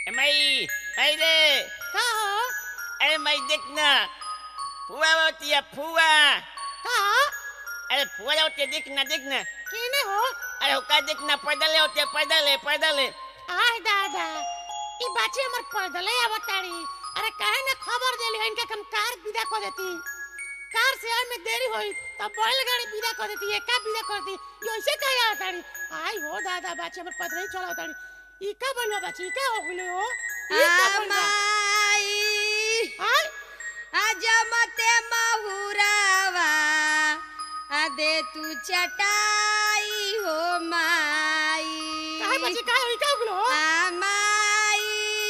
ए माई माई रे का हो अरे माई देख ना फुआ होती है फुआ का अरे फुआ होती है देख ना देख ना केने हो अरे हुक्का देख ना पैदल होती है पैदल है पैदल है आय दादा ई बाची हमर पैदले आवताड़ी अरे काहे ना खबर देली इनके हम कार विदा कर देती कार से आए में देरी होई तब बैलगाड़ी विदा कर देती एका विदा कर दी ये ऐसे काहे आवताड़ी आई हो दादा बाची हमर पैदले ही चलावताड़ी ई का बनवा बाची ई का हो गइले हो ई का बनवा माई आय अजमते महुरावा अदे तू चटाई हो माई काहे बाची काहे ई का हो गइले हो आ माई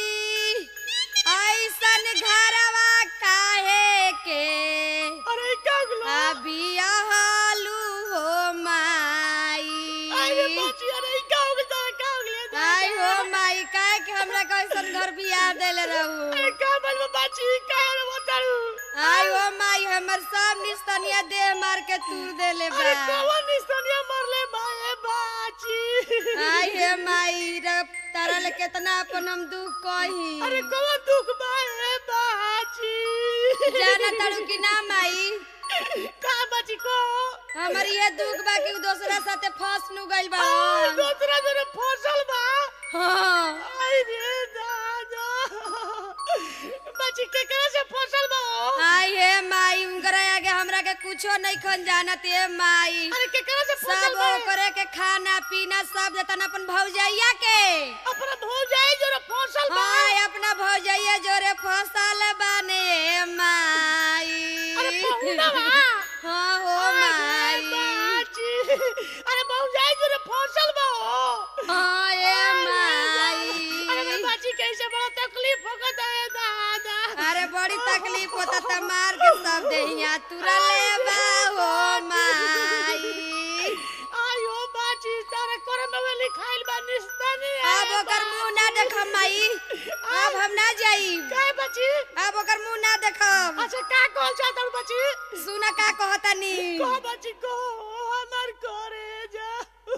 ऐसन घरवा काहे के अरे ई का हो गइले हो अभी हालू हो माई अरे बाची अरे ई का हो गइले का हो गइले आई हो माई काहे के हमरा कैसन घर बियाह देले रहू अरे का बनवा बाची काहे रे बताड़ू आई हो माई हमर सब निस्तनिया देह मार के तूर देले बा अरे कौन निशानिया मरले माए बाची आई हे माई रे तारा ले केतना अपन हम दुख कही अरे कौन दुख माए बाची जाना तारू की ना माई का बाची को हमर ये दुख बा कि उ दोसरा साथे फंस नु गइल बा और दूसरा जने फसल बा हां आई रे दादा बाची के करे से फसल बा हो? आई हे माई उनकरा आगे हमरा के कुछो नहीं खन जानत हे माई अरे के करे से फसल सब बा ओकरे के खाना पीना सब देतन अपन भौजैया के अपना भौ जाए जो फसल बा हाय अपना भौजैया जोरे फसल बाने माई अरे पहुना बा हाँ हो अरे माई बाची अरे भौ जाए जो फसल बा हो हाँ ए अरे माई मेरे बाची कैसे बड़ा तकलीफ होगा है दादा अरे बड़ी तकलीफ होता त मार के सब देहिया तुरा ले बा हो माई आयो बाची तारे करम में लिखाइल बा निस्तानी अब ओकर मुंह ना देखम माई अब हम ना जाई काय बाची अब ओकर मुंह ना देखम अच्छा का कहल चाहत हूँ बाची सुना का कहतनी कह बाची को हमार करे जा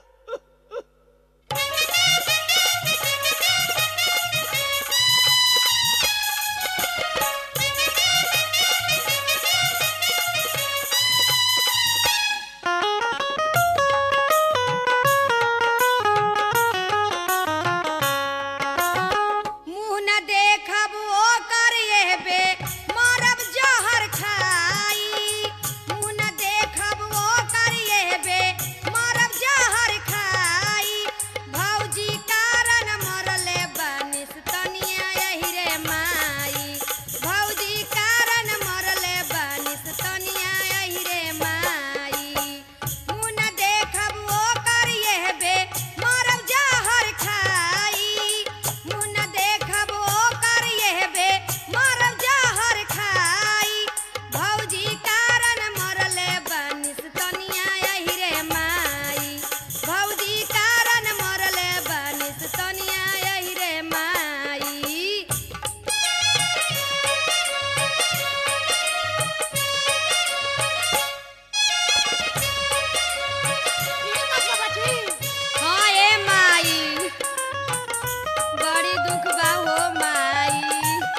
मुंह न देखब ओकर एबे मरब जहर खाई मुंह न देखब ओकर एबे मरब जहर खाई भौजी कारण मरले बनिस तनिया यही रे माई भौजी कारण मरले बनिस तनिया यही रे माई मुंह न देखब ओकर एबे मरब जहर खाई मुंह न देखब ओकर एहबे मरब जहर खाई भौजी कारण मरले बनिस तनिया यही रे माई भौजी कारण मरले बनिस तनिया यही रे माई ये मतलब बाची हाँ ए माई बड़ी दुख बा हो माई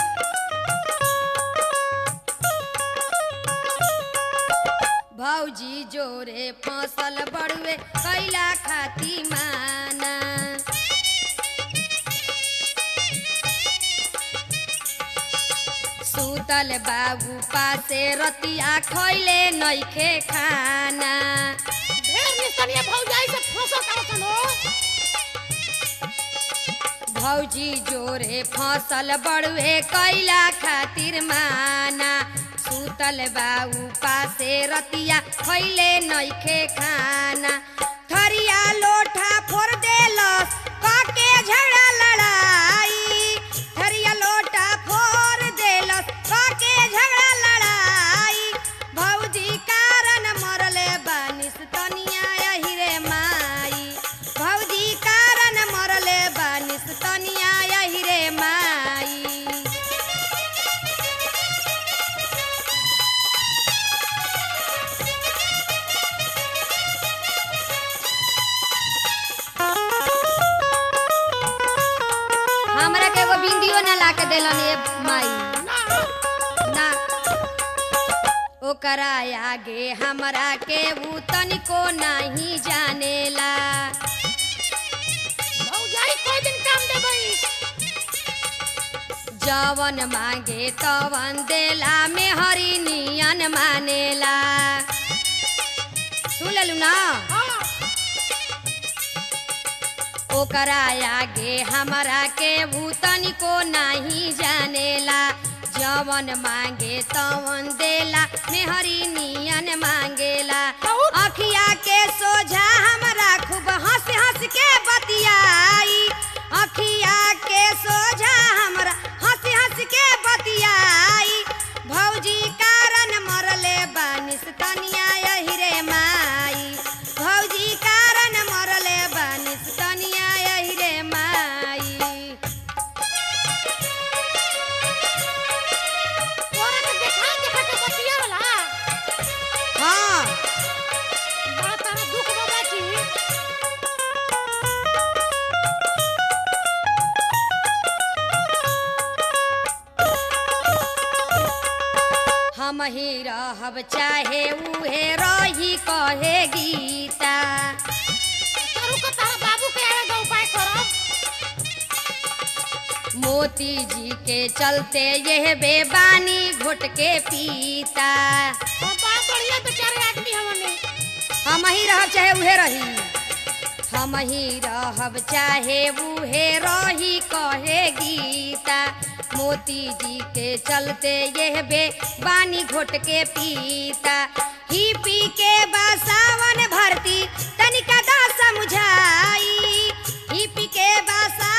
भौजी जोरे फसल बड़ुए कैला खाती माना सुतल बाबू पासे रतिया खैले नइखे खाना ढेर निस्तानिया भौ जाए से फसल करसन हो भौजी जोरे फसल बड़ुए कैला खातिर माना सुतल बाऊ पासे रतिया खैले नइखे खाना थरिया लोठा फोड़ देलस काके झगड़ा लड़ाई थरिया लोटा फोड़ देलस काके झगड़ा लड़ाई भौजी कारण मरले बानिस तनिया यही रे माई भौजी कारण मरले बानिस तनिया यही रे माई हमरा के एगो बिंदियो ना ला के देलन ए माई ना ना ओकरा आगे हमरा के ऊ तनिको नहीं जानेला भौजाई कोई दिन काम देबई जवन मांगे तवन देला में हरी नियन मानेला सुन लेलू ना हां ओकरा आगे हमरा के भूतन को नहीं जानेला जवन मांगे तवन देला मेहरी नियन मांगेला और? अखिया के सोझा हमरा खूब हंस हंस के बतियाई अखिया के सोझा हमरा हंस हंस के बतियाई भौजी कारण मरले बानिस तनिया यही रे माई भौजी कारण मरले बानिस तनिया यही रे माई तोरा के देखा देखा के बतिया वाला हाँ बड़ा तारा दुख बाबा जी हम ही रहब चाहे उहे रही कहे गीता तारू को तारा बाबू के आवे दो उपाय करब मोती जी के चलते यह बेबानी घुट के पीता हम बड़ा बढ़िया बेचारे आदमी हमने हम ही रहब चाहे उहे रही हम ही रहब चाहे उहे रही कहे गीता मोती जी के चलते यह बे बानी घोट के पीता ही पी के बसावन भरती तनिका दा समझाई ही पी के बसा